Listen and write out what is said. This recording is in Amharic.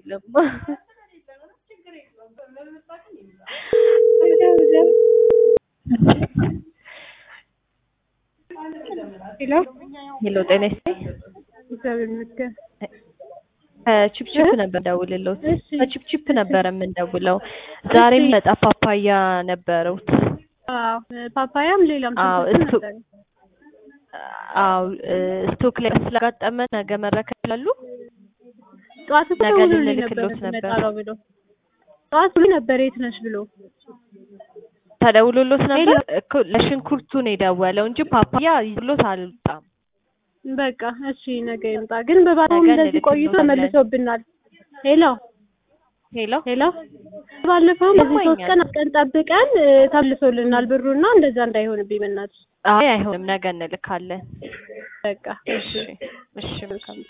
የለም። ሄሎ ሄሎ ጤና ይስጥልኝ። እግዚአብሔር ይመስገን። ከቺፕቺፕ ነበር ደውልልዎት። እሺ። ከቺፕቺፕ ነበር የምንደውለው። ዛሬም መጣ ፓፓያ ነበሩት። አዎ ፓፓያም ሌላም አዎ፣ ሽንኩርትም እሱ- ነበረ። አዎ እ ስቶክ ላይ ስላጋጠመ ነገ መረከብ ይችላሉ? ጠዋት እኮ ነገ ደውሎልኝ ልንልክሎት ነበር ነበር። እመጣለሁ ብሎ ጠዋት ብሎ ነበር የት ነሽ ብሎ ተደውሎሎት ነበር ሄሎ። እኮ ለሽንኩርቱ ነው የደወለው እንጂ ፓፓያ ይዞሎት አልወጣም። በቃ እሺ ነገ ይምጣ። ግን በባለፈው ነገ እንደዚህ ቆይቶ እንልክልዎታለን። ተመልሶብናል። ሄሎ ሄሎ ሄሎ ባለፈው እንደዚህ ሶስት ይሰማኛል። ቀን ቀን ጠብቀን እ፣ ተመልሶልናል ብሩና እንደዛ እንዳይሆንብኝ በእናትሽ አይ አይሆንም፣ ነገ እንልካለን። በቃ እሺ እሺ መልካም